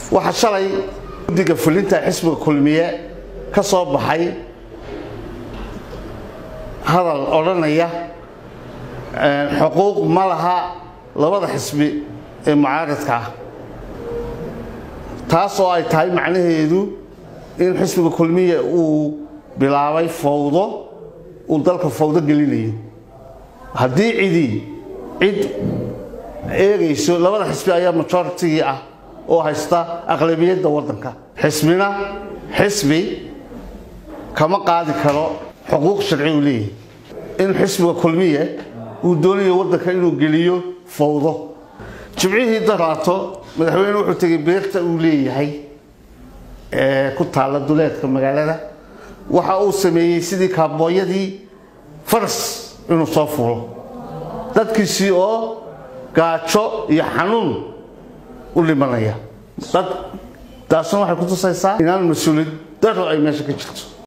waxaa shalay guddiga fulinta xisbiga kulmiye ka soo baxay hadal odhanaya xuquuq ma laha labada xisbi ee mucaaradka ah taas oo ay tahay macnaheedu in xisbiga kulmiye uu bilaabay fawdo uu dalka fawdo gelinayo haddii cidii cid eegayso labada xisbi ayaa majoritigii ah oo haysta aqlabiyadda waddanka xisbina xisbi kama qaadi karo xuquuq sharci uu leeyahay in xisbiga kulmiye uu doonayo waddanka inuu geliyo fawdo jimcihii daraato madaxweyne wuxuu tegay beerta uu leeyahay ee ku taalla duleedka magaalada waxa uu sameeyey sidii kaabooyadii faras inuu soo fuulo dadkiisii oo gaajo iyo xanuun u dhimanaya dad taasna waxay ku tusaysaa inaan mas-uuliyad daro ay meesha ka jirto